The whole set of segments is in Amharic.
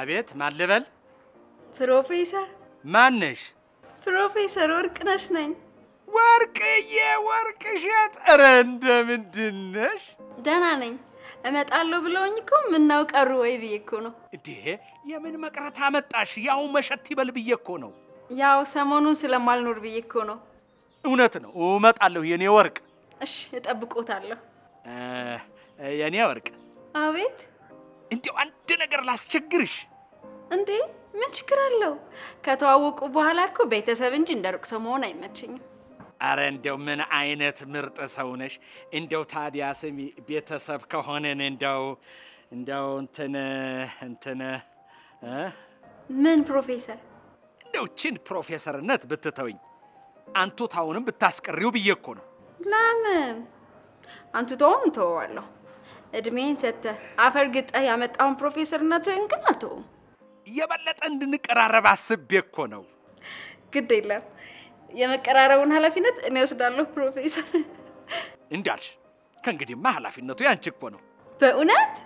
አቤት፣ ማን ልበል? ፕሮፌሰር ማነሽ? ፕሮፌሰር ወርቅነሽ ነኝ። ወርቅዬ ወርቅ እሸት። ኧረ እንደምንድን ነሽ? ደህና ነኝ። እመጣለሁ ብለውኝ እኮ ምነው ቀሩ ወይ ብዬ እኮ ነው። እንዴ የምን መቅረት አመጣሽ? ያው መሸት ይበል ብዬ እኮ ነው። ያው ሰሞኑን ስለማልኖር ብዬ እኮ ነው። እውነት ነው፣ እመጣለሁ የኔ ወርቅ። እሽ እጠብቆታለሁ። እ፣ የኔ ወርቅ፣ አቤት። እንዲያው አንድ ነገር ላስቸግርሽ። እንዴ ምን ችግር አለው? ከተዋወቁ በኋላ እኮ ቤተሰብ እንጂ እንደ ሩቅ ሰው መሆን አይመቸኝም። አረ እንደው ምን አይነት ምርጥ ሰው ነሽ! እንደው ታዲያ ስሚ፣ ቤተሰብ ከሆነን እንደው እንደው እንትን እንትን እ? ምን ፕሮፌሰር? እንደው ችን ፕሮፌሰርነት ብትተውኝ አንቱታውንም ብታስቀሪው ብዬ እኮ ነው። ለምን አንቱታውን እንተወዋለሁ። እድሜን ሰጥተህ አፈር ግጠህ ያመጣውን ፕሮፌሰርነትህን ግን አልተውም። የበለጠ እንድንቀራረብ አስቤ እኮ ነው። ግድ የለም የመቀራረቡን ኃላፊነት እኔ ወስዳለሁ ፕሮፌሰር። እንዳልሽ ከእንግዲህማ ኃላፊነቱ ያንቺ እኮ ነው። በእውነት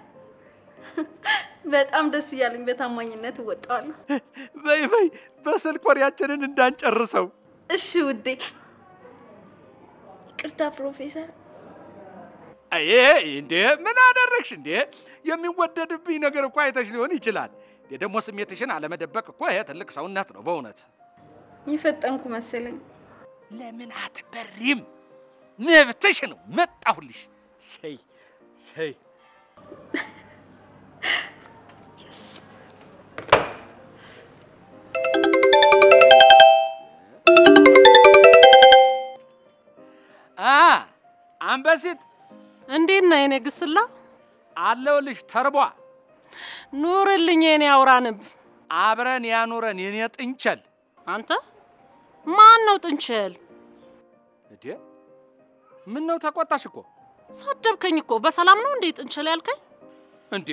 በጣም ደስ እያለኝ በታማኝነት እወጣዋለሁ። በይ በይ፣ በስልክ ወሬያችንን እንዳንጨርሰው። እሺ ውዴ። ይቅርታ ፕሮፌሰር። አይ እንዴ ምን አደረግሽ እንዴ? የሚወደድብኝ ነገር እኮ አይተሽ ሊሆን ይችላል። ደግሞ ስሜትሽን አለመደበቅ እኮ ይሄ ትልቅ ሰውነት ነው በእውነት። የፈጠንኩ መሰለኝ። ለምን አትበሪም? መብትሽ ነው። መጣሁልሽ። ሰይ ሰይ አ አንበሲት እንዴት ነህ የኔ ግስላ? አለውልሽ ተርቧ ኑርልኝ የኔ አውራ ንብ። አብረን ያኑረን የኔ ጥንቸል። አንተ ማን ነው ጥንቸል? እንዴ ምን ነው ተቆጣሽ እኮ ሰደብከኝ እኮ። በሰላም ነው እንዴ ጥንቸል ያልከኝ? እንዴ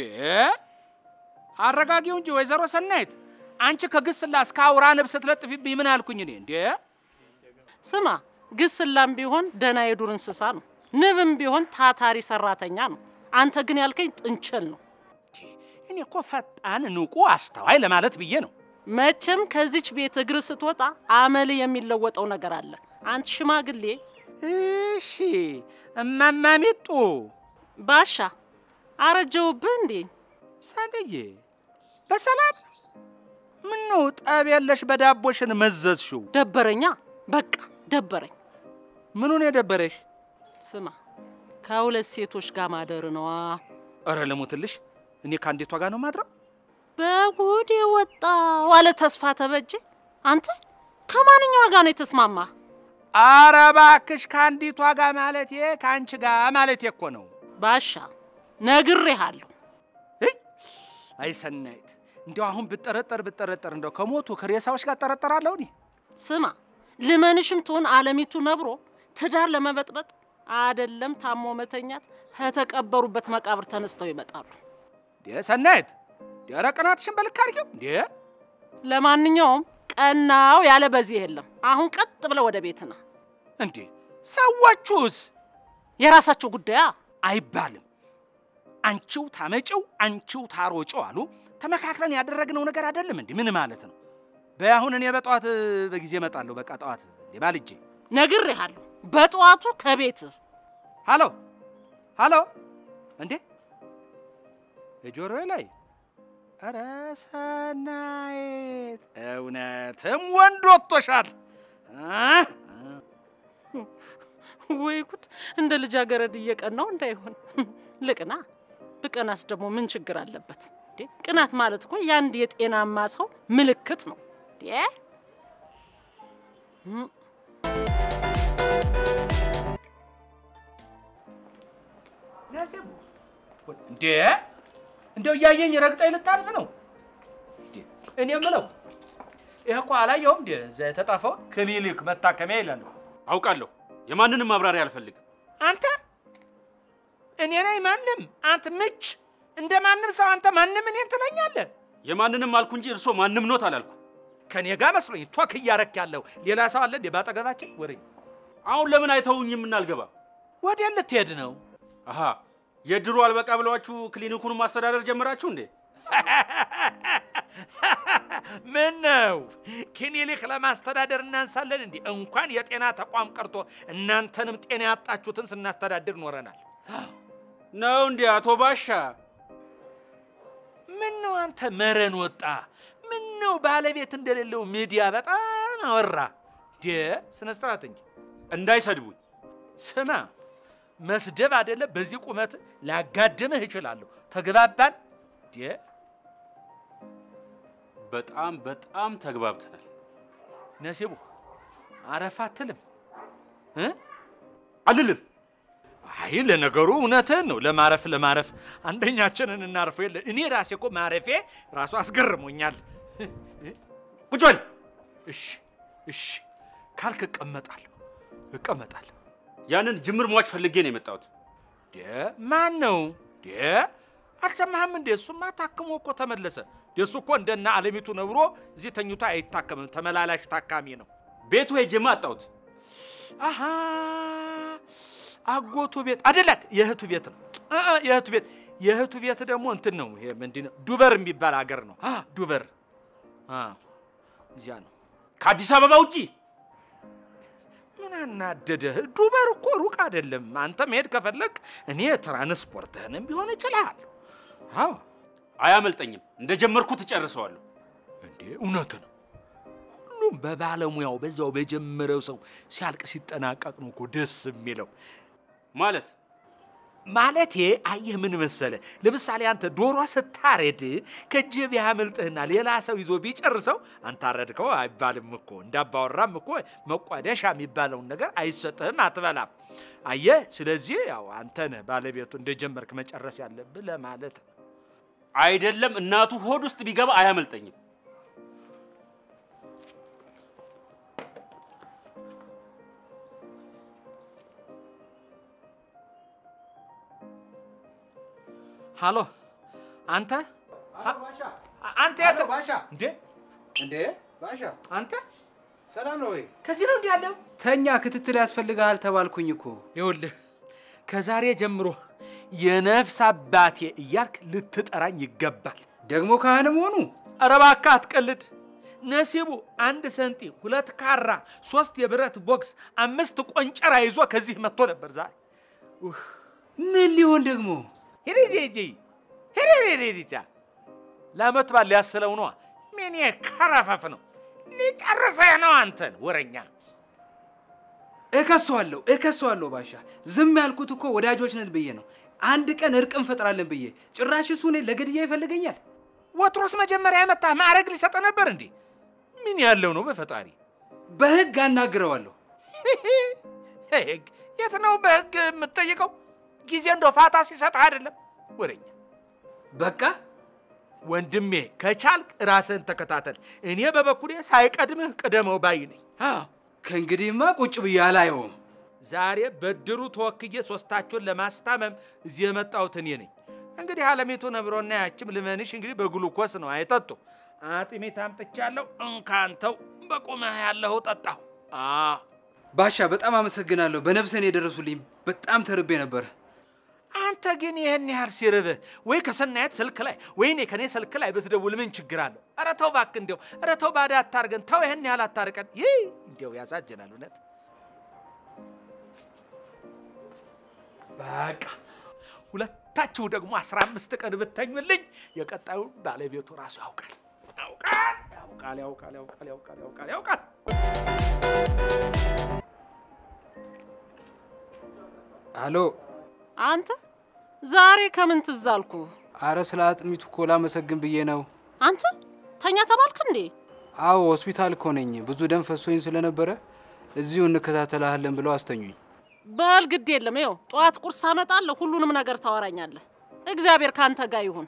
አረጋጊው እንጂ ወይዘሮ ሰናይት አንቺ ከግስላ እስከ አውራ ንብ ስትለጥፊብኝ ምን አልኩኝ እኔ እንዴ ስማ ግስላም ቢሆን ደህና የዱር እንስሳ ነው፣ ንብም ቢሆን ታታሪ ሰራተኛ ነው። አንተ ግን ያልከኝ ጥንቸል ነው። እኔ እኮ ፈጣን ንቁ አስተዋይ ለማለት ብዬ ነው መቼም ከዚች ቤት እግር ስትወጣ አመል የሚለወጠው ነገር አለ። አንተ ሽማግሌ እሺ እማማ ሚጡ ባሻ አረጀውብህ እንዴ? ሳንድዬ በሰላም ነው ምን ነው ጠብ የለሽ በዳቦሽን መዘዝሽው ደበረኛ፣ በቃ ደበረኝ። ምኑን የደበረሽ ስማ ከሁለት ሴቶች ጋር ማደር ነዋ። እረ ልሙትልሽ እኔ ከአንዲቷ ጋር ነው ማድረው በጉድ የወጣው አለ ተስፋ ተበጀ። አንተ ከማንኛዋ ጋር ነው የተስማማ? አረ እባክሽ ከአንዲቷ ጋር ማለቴ ከአንቺ ጋር ማለቴ እኮ ነው ባሻ ነግሬሃለሁ። እይ አይ ሰናይት እንደው አሁን ብጠረጠር ብጠረጠር እንደው ከሞቱ ከሬሳዎች ጋር ጠረጠራለሁ እኔ ስማ ልመንሽም ትሆን አለሚቱ ነብሮ ትዳር ለመበጥበጥ አደለም ታሞ መተኛት ከተቀበሩበት መቃብር ተነስተው ይመጣሉ። እንዴ ሰናይት ኧረ ቅናትሽን በልክ አድርጊው እንዴ ለማንኛውም ቀናው ያለ በዚህ የለም። አሁን ቀጥ ብለ ወደ ቤት ና። እንዴ ሰዎቹስ የራሳቸው ጉዳያ አይባልም አንቺው ታመጪው አንቺው ታሮጪው አሉ ተመካክረን ያደረግነው ነገር አይደለም እንዴ ምን ማለት ነው በይ አሁን እኔ በጠዋት በጊዜ እመጣለሁ በቃ ጠዋት እንዴ ባልጄ ነግሬሃለሁ። በጠዋቱ ከቤት ሃሎ ሃሎ እንዴ የጆሮዬ ላይ ኧረ ሰናይት እውነትም ወንድ ወጥቶሻል አ? ወይ ጉድ! እንደ ልጃገረድ እየቀናው እንዳይሆን ልቅና። ብቀናስ ደግሞ ምን ችግር አለበት? እንዴ ቅናት ማለት እኮ የአንድ የጤናማ ሰው ምልክት ነው። እንዴ እም፣ እንዴ እንደው እያየኝ ረግጠኝ ልታልፍ ነው እንዴ? እኔ የምለው ይህ እኮ አላየውም እንዴ እዛ የተጣፈውን ክሊኒክ መታከሚያ ይላሉ አውቃለሁ። የማንንም ማብራሪያ አልፈልግም። አንተ እኔ ነኝ ማንም አንተ ምች እንደ ማንም ሰው አንተ ማንም እኔን ትለኛለህ የማንንም አልኩ እንጂ እርሶ ማንም ኖት አላልኩ። ከኔ ጋር መስሎኝ ቶክ እያረክ ያለው ሌላ ሰው አለ እንዴ ባጠገባችን ወሬ አሁን ለምን አይተውኝም እናልገባ? ወዴት ልትሄድ ነው አሃ የድሮ አልበቃ ብለዋችሁ ክሊኒኩን ማስተዳደር ጀመራችሁ እንዴ? ምን ነው ክሊኒክ ለማስተዳደር እናንሳለን እንዲህ እንኳን የጤና ተቋም ቀርቶ እናንተንም ጤና ያጣችሁትን ስናስተዳድር ኖረናል። ነው እንዴ አቶ ባሻ? ምን ነው አንተ መረን ወጣ? ምን ነው ባለቤት እንደሌለው ሚዲያ በጣም አወራ። ዴ ስነ ስርዓት እንጂ እንዳይሰድቡኝ። ስማ፣ መስደብ አይደለም በዚህ ቁመት ላጋድምህ እችላለሁ። ተግባባን? ዴ በጣም በጣም ተግባብተናል። ነሲቡ አረፍ አትልም እ? አልልም። አይ ለነገሩ እውነትህን ነው። ለማረፍ ለማረፍ አንደኛችንን እናርፈው የለ እኔ ራሴ እኮ ማረፌ ራሱ አስገርሞኛል። ቁጭ በል። እሺ እሺ ካልክ እቀመጣለሁ እቀመጣለሁ። ያንን ጅምር ሟች ፈልጌ ነው የመጣሁት። ዴ ማን ነው ዴ? አልሰማህም እንዴ? እሱማ ታክሞ እኮ ተመለሰ። የእሱ እኮ እንደና አለሚቱ ነብሮ እዚህ ተኝቶ አይታከምም። ተመላላሽ ታካሚ ነው። ቤቱ ሄጄማ አጣሁት። አሃ አጎቱ ቤት አይደለም፣ የእህቱ ቤት ነው። እ እ የእህቱ ቤት የእህቱ ቤት ደግሞ እንትን ነው። ይሄ ምንድን ነው? ዱቨር የሚባል ሀገር ነው። አ ዱቨር አ እዚያ ነው። ከአዲስ አበባ ውጪ ምን አናደደህ? ዱቨር እኮ ሩቅ አይደለም። አንተ መሄድ ከፈለግ እኔ ትራንስፖርትህንም ቢሆን እችላለሁ። አዎ አያመልጠኝም። እንደጀመርኩት እጨርሰዋለሁ። እንዴ እውነት ነው። ሁሉም በባለሙያው በዛው በጀመረው ሰው ሲያልቅ ሲጠናቀቅ ነው እኮ ደስ የሚለው። ማለት ማለቴ አየህ፣ ምን መሰለ፣ ለምሳሌ አንተ ዶሮ ስታረድ ከእጅህ ቢያመልጥህና ሌላ ሰው ይዞ ቢጨርሰው አንተ አረድከው አይባልም እኮ። እንዳባወራም እኮ መቋደሻ የሚባለውን ነገር አይሰጥህም፣ አትበላም። አየህ፣ ስለዚህ ያው አንተ ነህ ባለቤቱ እንደጀመርክ መጨረስ ያለብህ ለማለት ነው። አይደለም እናቱ ሆድ ውስጥ ቢገባ አያመልጠኝም። ሃሎ፣ አንተ ባሻ አ- አንተ የት ባሻ እንዴ? እንዴ ባሻ አንተ ሰላም ነው ወይ? ከዚህ ነው እንዲህ ያለው? ተኛ ክትትል ያስፈልግሃል ተባልኩኝ እኮ። ይኸውልህ ከዛሬ ጀምሮ የነፍስ አባቴ እያልክ ልትጠራኝ ይገባል። ደግሞ ካህን መሆኑ ኧረ እባክህ አትቀልድ። ነሲቡ አንድ ሰንጢ፣ ሁለት ካራ፣ ሶስት የብረት ቦክስ፣ አምስት ቆንጨራ ይዞ ከዚህ መጥቶ ነበር ዛሬ። ምን ሊሆን ደግሞ? ሄሬጄጄ ሄሬሬሬጃ ለአመት ባል ሊያስለው ነዋ። ምን ከረፈፍ ነው ሊጨርሰህ ነው አንተን ወረኛ። እከሰዋለሁ እከሰዋለሁ ባሻ። ዝም ያልኩት እኮ ወዳጆች ነን ብዬ ነው። አንድ ቀን እርቅ እንፈጥራለን ብዬ ጭራሽ እሱ እኔን ለግድያ ይፈልገኛል። ወትሮስ መጀመሪያ የመጣህ ማዕረግ ሊሰጥ ነበር እንዴ? ምን ያለው ነው በፈጣሪ በህግ አናግረዋለሁ። ህግ የት ነው በህግ የምትጠይቀው? ጊዜ እንደው ፋታ ሲሰጥህ አይደለም ወረኛ። በቃ ወንድሜ ከቻልክ ራስህን ተከታተል። እኔ በበኩሌ ሳይቀድምህ ቅደመው ባይ ነኝ። አዎ፣ ከእንግዲህማ ቁጭ ብዬ አላየውም። ዛሬ በድሩ ተወክዬ ሶስታችሁን ለማስታመም እዚህ የመጣሁት እኔ ነኝ። እንግዲህ አለሚቱ ነብሮና ያችም ልመንሽ እንግዲህ በግሉኮስ ነው አይጠጡ። አጥሚት አምጥቻለሁ፣ እንካንተው በቁመህ ያለሁ ጠጣሁ። አዎ ባሻ በጣም አመሰግናለሁ። በነፍሰን የደረሱልኝ በጣም ተርቤ ነበረ። አንተ ግን ይህን ያህል ሲርብህ ወይ ከሰናየት ስልክ ላይ ወይ እኔ ከኔ ስልክ ላይ ብትደውል ምን ችግር አለው? ኧረ ተው እባክህ፣ እንዲያው ኧረ ተው ባዳ አታርገን። ተው ይህን ያህል አታርቀን። ይህ እንዲያው ያሳዝናል እውነት። በቃ ሁለታችሁ ደግሞ አስራ አምስት ቀን ብተኙልኝ የቀጣዩን ባለቤቱ ራሱ ያውቃል ያውቃል ያውቃል ያውቃል ያውቃል ያውቃል ያውቃል ያውቃል። አሎ፣ አንተ ዛሬ ከምን ትዝ አልኩ? አረ ስለ አጥሚቱ እኮ ላመሰግን ብዬ ነው። አንተ ተኛ ተባልክ እንዴ? አዎ ሆስፒታል እኮ ነኝ። ብዙ ደም ፈሶኝ ስለነበረ እዚሁ እንከታተልሃለን ብለው አስተኙኝ። በል ግድ የለም ይኸው ጠዋት ቁርስ አመጣለሁ። ሁሉንም ነገር ታወራኛለህ። እግዚአብሔር ካንተ ጋር ይሁን።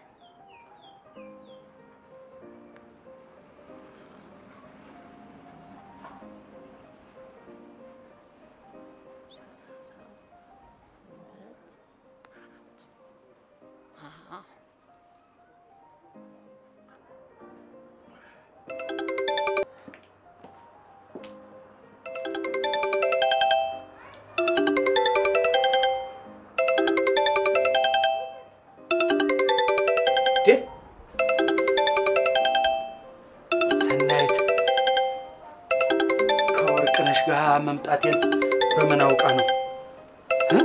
ጋር መምጣቴን በምን አውቃ ነው? እ?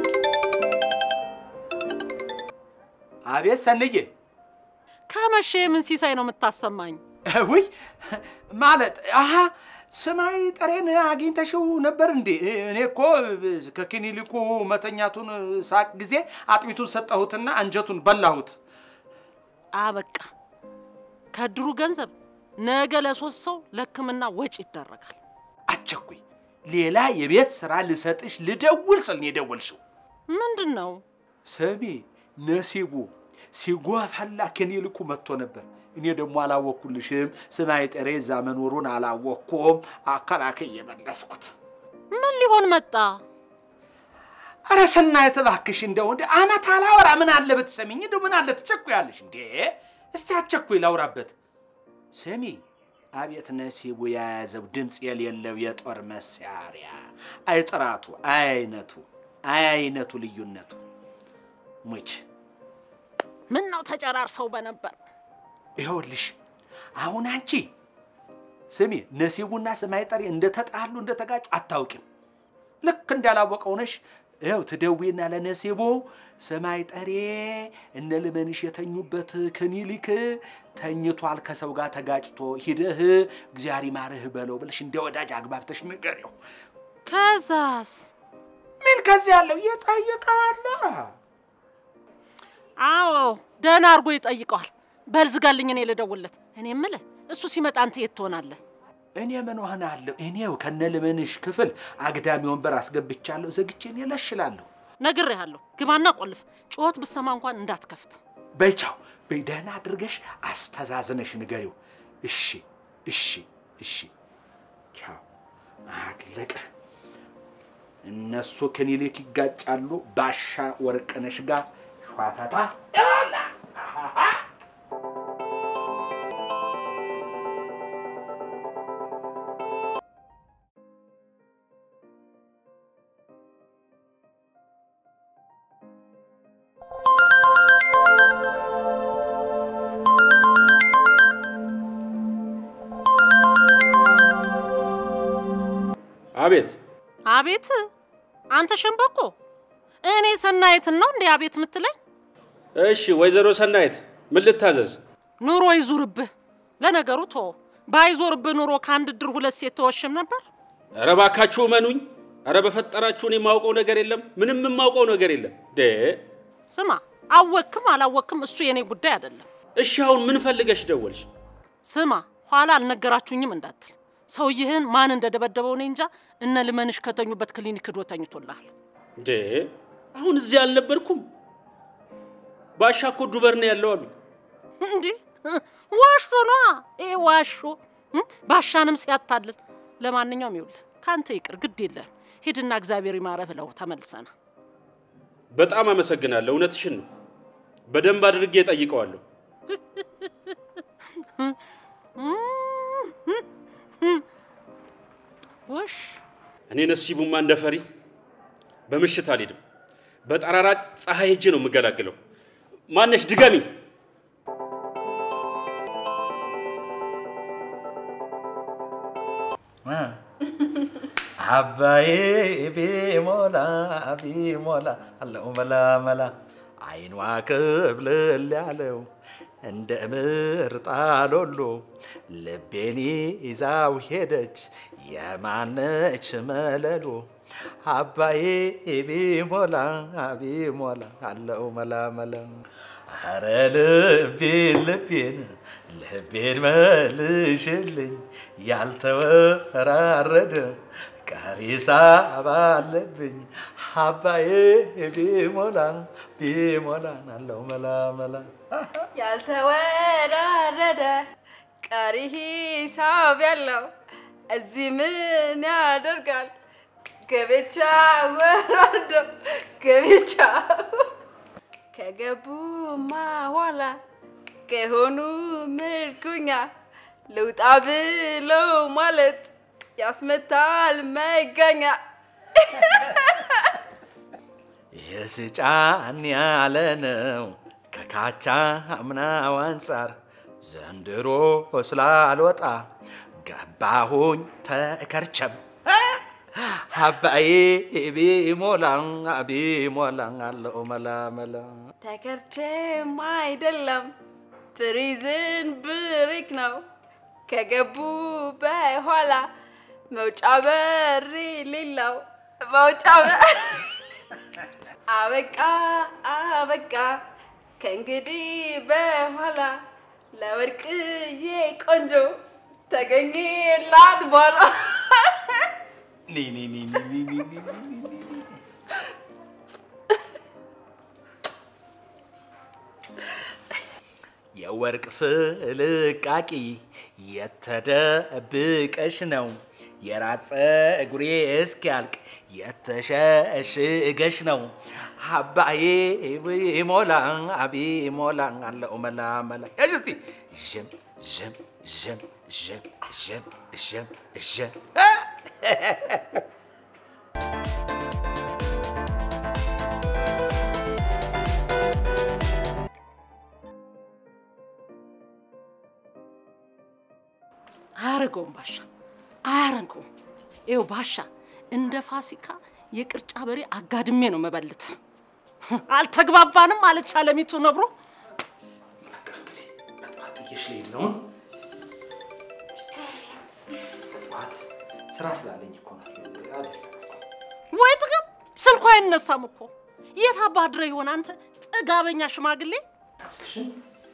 አቤት ሰንዬ። ከመቼ ምን ሲሳይ ነው የምታሰማኝ? ውይ ማለት አሀ ሰማይ ጠሬን አግኝተሽው ነበር እንዴ? እኔ እኮ ከክሊኒኩ መተኛቱን ሳቅ ጊዜ አጥሚቱን ሰጠሁትና አንጀቱን በላሁት። አበቃ። ከድሩ ገንዘብ ነገ ለሶስት ሰው ለሕክምና ወጪ ይደረጋል። አቸኩይ ሌላ የቤት ስራ ልሰጥሽ ልደውል ስል ነው የደወልሽው። ምንድን ነው? ስሚ ነሲቡ ሲጓፈላ ክሊኒኩ መጥቶ ነበር። እኔ ደግሞ አላወኩልሽም። ሰማይ ጠሬ እዛ መኖሩን አላወኩም። አከላከይ የመለስኩት ምን ሊሆን መጣ? አረ ሰናይት እባክሽ እንደው እንደ አመት አላወራ ምን አለ ብትሰሚኝ፣ እንደው ምን አለ ትቸኩያለሽ እንዴ? እስቲ አቸኩይ ላውራበት። ስሚ አቤት ነሲቡ የያዘው ድምፅ የሌለው የጦር መሳሪያ አይ ጥራቱ፣ አይ አይነቱ፣ አይ አይነቱ ልዩነቱ ሙች ምን ነው ተጨራርሰው በነበር ይኸውልሽ አሁን አንቺ ስሚ ነሲቡና ሰማይ ጠሪ እንደተጣሉ እንደተጋጩ አታውቂም። ልክ እንዳላወቀው ነሽ። ይኸው ትደዊና ለነሲቡ ሰማይ ጠሬ እነ ልመንሽ የተኙበት ክሊኒክ ተኝቷል፣ ከሰው ጋር ተጋጭቶ ሂደህ እግዚአብሔር ይማርህ በለው ብለሽ እንደ ወዳጅ አግባብተሽ ንገሪው። ከዛስ? ምን ከዚህ ያለው እየጠየቀዋለ አዎ ደህና አድርጎ ይጠይቀዋል። በልዝጋልኝ፣ እኔ ልደውልለት። እኔ እምልህ እሱ ሲመጣ አንተ የት ትሆናለህ? እኔ ምን ሆናለሁ? እኔው ከነ ልመንሽ ክፍል አግዳሚ ወንበር አስገብቻለሁ። ዘግቼ እኔ ለሽላለሁ። ነግሬሃለሁ። ግባና ቆልፍ። ጩኸት ብሰማ እንኳን እንዳትከፍት። በይቻው በይ፣ ደህና አድርገሽ አስተዛዝነሽ ንገሪው። እሺ እሺ እሺ። ቻው። አለቀ። እነሱ ክሊኒክ ይጋጫሉ። ባሻ ወርቅነሽ ጋር ሸዋፈታ አቤት አቤት አንተ ሸምበቆ፣ እኔ ሰናየትን ነው እንዴ አቤት የምትለኝ? እሺ ወይዘሮ ሰናይት ምን ልታዘዝ? ኑሮ ይዙርብህ። ለነገሩ ቶ ባይዞርብህ ኑሮ ከአንድ ድር ሁለት ሴት ተወሽም ነበር። ኧረ እባካችሁ እመኑኝ። ኧረ በፈጠራችሁ እኔ የማውቀው ነገር የለም፣ ምንም የማውቀው ነገር የለም። ዴ ስማ፣ አወክም አላወክም እሱ የኔ ጉዳይ አይደለም። እሺ አሁን ምን ፈልገሽ ደወልሽ? ስማ፣ ኋላ አልነገራችሁኝም እንዳትል። ሰውይህን ማን እንደደበደበው እኔ እንጃ። እነ ልመንሽ ከተኙበት ክሊኒክ ዶ ተኝቶልሃል። ዴ አሁን እዚህ አልነበርኩም። ባሻ እኮ ዱበር ነው ያለው አሉ። እንዲህ ዋሽቶ ነዋ። ይሄ ዋሾ እም፣ ባሻንም ሲያታልል። ለማንኛውም ይውል ከአንተ ይቅር፣ ግድ የለም ሂድና እግዚአብሔር ይማረህ ብለው ተመልሰና በጣም አመሰግናለሁ። እውነትሽን ነው። በደንብ አድርጌ ጠይቀዋለሁ። ውሽ እኔ ነሲቡማ እንደ ፈሪ በምሽት አልሄድም። በጠራራ ፀሐይ ሄጄ ነው የምገላግለው። ማነሽ ድገሚ። አባዬ ቢሞላ ቢሞላ አለው መላ መላ አይኗ ክብልል ያለው እንደ ምርጣ ሎሎ ልቤን ይዛው ሄደች የማነች መለሎ አባዬ ቢሞላ ቢሞላ አለው መላ መላ አረ ልቤን ልቤን ልቤን መልሽልኝ ያልተወራረደ ቀሪሳ ባለብኝ አባዬ ቢሞላ ቢሞላ አለው መላ መላ ያልተወራረደ ቀሪ ሂሳብ ያለው እዚህ ምን ያደርጋል? ገቤቻ ወራዶ ገቤቻ ከገቡማ ኋላ ከሆኑ ምርኩኛ ልውጣ ብለው ማለት ያስመታል መጋኛ። የስጫን ያለ ነው ከካቻ አምናው አንጻር ዘንድሮ ስላልወጣ ገባሁኝ ተከርቸም አባዬ ቢሞላን ቢሞላን አለው መላ መላ ተከርቼም አይደለም ፕሪዝን ብሪክ ነው ከገቡ በኋላ መውጫ በር ሌለው መውጫ በር አበቃ አበቃ ከእንግዲህ በኋላ ለወርቅዬ ቆንጆ ተገኘላት በኋላ ኒ ኒ ኒ ኒ ኒ ኒ ኒ ኒ ኒ ኒ። የወርቅ ፍልቃቂ የተደብቀሽ ነው የራስ ፀጉሬ እስኪያልቅ የተሸሽገሽ ነው አባዬ ሞላ አቢ ሞላ አለው መላ መላ ያዥ እስቲ ዥም ዥም ዥም ዥም ዥም ዥም ዥም አያረገውም ባሻ አያረገውም። ይኸው ባሻ እንደ ፋሲካ የቅርጫ በሬ አጋድሜ ነው መበልት። አልተግባባንም አለች አለሚቱ ነብሮ። ጥዬሽ ልሄድ ነው። ጠዋት ስራ ስላለኝ እኮ ነው። አይደለም ወይ ጥቅም ስልኳ አይነሳም እኮ የት አባድረ ይሆን አንተ ጥጋበኛ ሽማግሌ። እባክሽን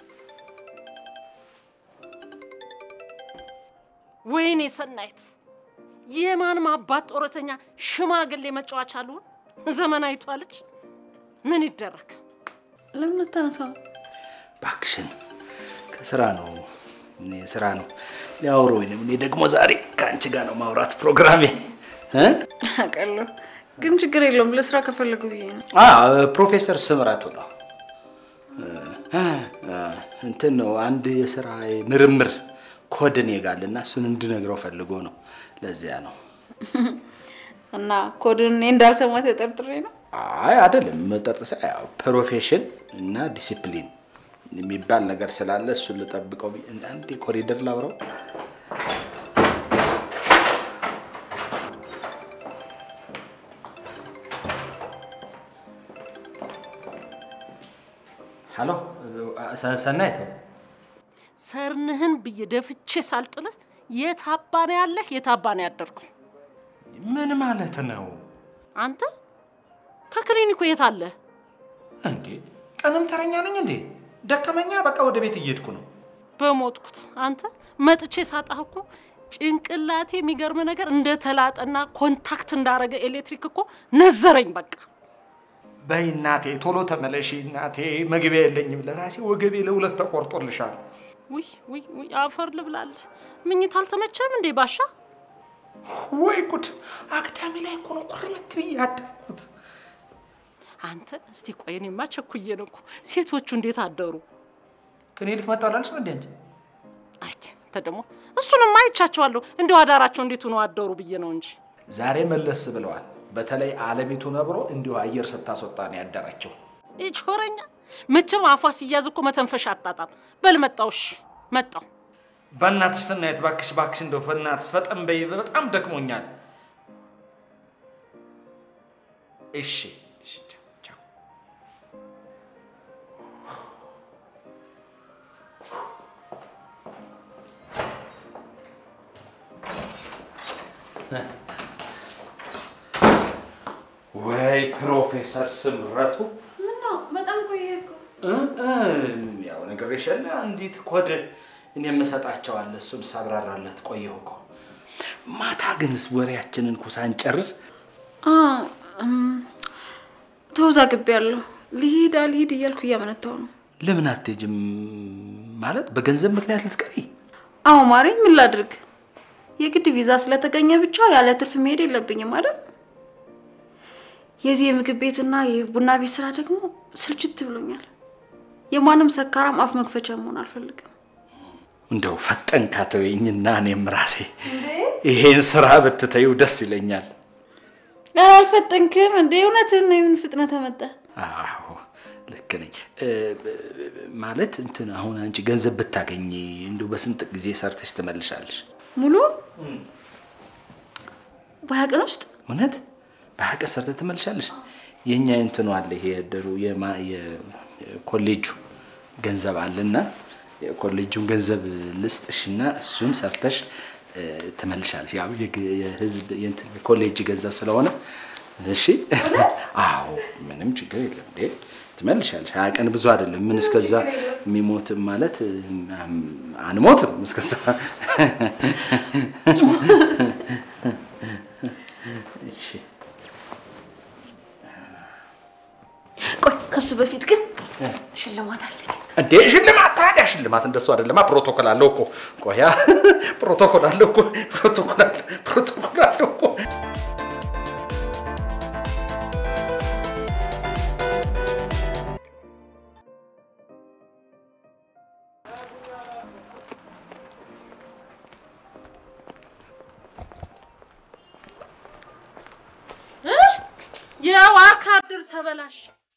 ወይኔ ሰናይት የማንም አባት ጦረተኛ ሽማግሌ መጫወቻ አልሆን ዘመናዊቷ ልጅ ምን ይደረግ። ለምን አታነሳው? እባክሽን ከስራ ነው እኔ ስራ ነው ሊያወሩኝ ነው። እኔ ደግሞ ዛሬ ከአንቺ ጋር ነው ማውራት ፕሮግራሜ እ? አውቃለሁ፣ ግን ችግር የለውም። ለስራ ከፈለጉ ብዬ ነው። አ ፕሮፌሰር ስምረቱ ነው እ፣ እ፣ እንትን ነው አንድ የስራ ምርምር ኮድ እኔ ጋር አለ እና እሱን እንድነግረው ፈልጎ ነው። ለዚያ ነው። እና ኮድን እኔ እንዳልሰማ ተጠርጥሬ ነው። አይ አይደለም፣ መጠርጠሳ ያው ፕሮፌሽን እና ዲሲፕሊን የሚባል ነገር ስላለ እሱን ልጠብቀው ብዬ አንድ ኮሪደር ላውራው። ሀሎ ሰናይት፣ ሰርንህን ብዬ ደፍቼ ሳልጥልህ የት አባኔ ያለህ የት አባኔ ያደርኩ ምን ማለት ነው አንተ ከክሊኒኩ የት አለ? እንዴ? ቀንም ተረኛ ነኝ እንዴ? ደከመኛ፣ በቃ ወደ ቤት እየሄድኩ ነው። በሞትኩት አንተ መጥቼ ሳጣህ እኮ ጭንቅላቴ የሚገርም ነገር እንደ ተላጠና ኮንታክት እንዳረገ ኤሌክትሪክ እኮ ነዘረኝ። በቃ በይ እናቴ ቶሎ ተመለሺ እናቴ፣ መግቢያ የለኝም ለራሴ ወገቤ ለሁለት ተቆርጦልሻል። ውይ ውይ ውይ አፈር ልብላለህ። ምኝት አልተመቸም እንዴ ባሻ? ወይ ጉድ! አግዳሚ ላይ እኮ ነው ቁርምት ብዬ ያደርኩት። አንተ እስቲ ቆይ፣ እኔማ ቸኩዬ ነው እኮ። ሴቶቹ እንዴት አደሩ? ክሊኒክ መጣላለች ነው እንዴ አንቺ? አይ አንተ ደግሞ እሱንም አይቻቸዋለሁ። እንደው አዳራቸው እንዴት ሆነው አደሩ ብዬ ነው እንጂ ዛሬ መለስ ብለዋል። በተለይ አለሚቱ ነብሮ እንዲሁ አየር ስታስወጣ ነው ያደራቸው። ይቾረኛ መቼም አፏ ሲያዝ እኮ መተንፈሻ አጣጣም። በል መጣው፣ እሺ መጣው። በእናትሽ ስናየት፣ ባክሽ ባክሽ፣ እንደው በእናትሽ ፈጠን በይ፣ በጣም ደክሞኛል። እሺ እሺ፣ ቻው ቻው። ወይ ፕሮፌሰር ስምረቱ ምነው በጣም ቆየ እኮ። እ እ ያው ነግሬሻለ። አንዲት ኮድ እኔ የምሰጣቸዋለ እሱን ሳብራራለት ቆየሁ እኮ። ማታ ግንስ ወሬያችንን እኮ ሳንጨርስ አ እም፣ ተወዛግቤያለሁ። ልሂድ አልሂድ እያልኩ እያመነታው ነው። ለምን አትሄጂም? ማለት በገንዘብ ምክንያት ልትቀሪ? አዎ ማሬ፣ ምን ላድርግ? የግድ ቪዛ ስለተገኘ ብቻ ያለ ትርፍ መሄድ የለብኝም አይደል? የዚህ የምግብ ቤትና የቡና ቤት ስራ ደግሞ ስልችት ብሎኛል። የማንም ሰካራም አፍ መክፈቻ መሆን አልፈልግም። እንደው ፈጠን ካተወኝና እኔም ራሴ ይሄን ስራ ብትተዩ ደስ ይለኛል። ኧረ አልፈጠንክም እንዴ? እውነትህን ነው። የምን ፍጥነት መጣ? አዎ ልክ ነኝ። እ፣ ማለት እንትን አሁን አንቺ ገንዘብ ብታገኝ እንደው በስንት ጊዜ ሰርተሽ ትመልሻለሽ? ሙሉ በሀያ ቀን ውስጥ እውነት በሀያ ቀን ሰርተህ ትመልሻለሽ? የእኛ እንትኑ አለ ይሄ የድሩ የማ- የኮሌጁ ገንዘብ አለና የኮሌጁን ገንዘብ ልስጥሽና እሱን ሰርተሽ እ፣ ትመልሻለሽ። ያው የግ- የህዝብ የእንትን የኮሌጅ ገንዘብ ስለሆነ እሺ። አዎ ምንም ችግር የለም እንዴ ትመልሻለሽ። ሀያ ቀን ብዙ አይደለም። ምን እስከዛ የሚሞት ማለት እም፣ አንሞትም እስከዛ እሺ ቆይ ከሱ በፊት ግን ሽልማት አለኝ። እንዴ ሽልማት ታዲያ ሽልማት እንደሱ አይደለማ። ፕሮቶኮል አለው እኮ ቆያ ፕሮቶኮል አለው እኮ ፕሮቶኮል አለ ፕሮቶኮል አለው እኮ የዋርካ ድር ተበላሽ።